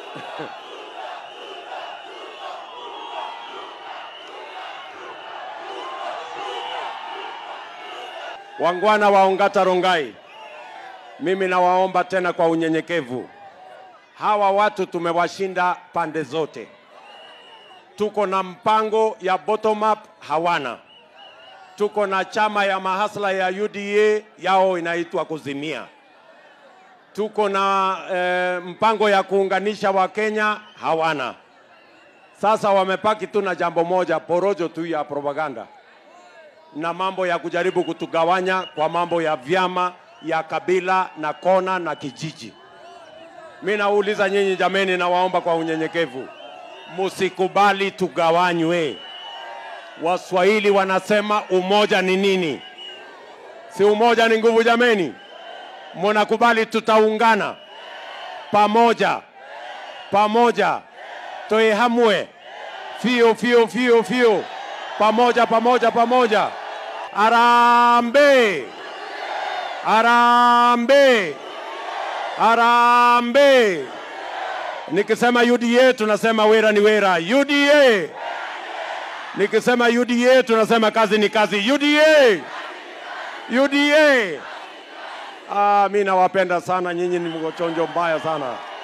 Wangwana wa Ongata Rongai, mimi nawaomba tena kwa unyenyekevu, hawa watu tumewashinda pande zote. Tuko na mpango ya bottom up, hawana. Tuko na chama ya mahasla ya UDA, yao inaitwa kuzimia. Tuko na eh, mpango ya kuunganisha Wakenya, hawana. Sasa wamepaki tu na jambo moja, porojo tu ya propaganda na mambo ya kujaribu kutugawanya kwa mambo ya vyama ya kabila na kona na kijiji. Mi nauliza nyinyi jameni, nawaomba kwa unyenyekevu, musikubali tugawanywe. Waswahili wanasema umoja ni nini? Si umoja ni nguvu jameni? Munakubali tutaungana pamoja pamoja, toe hamwe fio fio fio fio pamoja pamoja pamoja. Arambe, arambe, arambe. Nikisema UDA tunasema wera ni wera. UDA. Nikisema UDA tunasema kazi ni kazi. UDA. UDA. Ah, mi nawapenda sana nyinyi, ni mgochonjo mbaya sana.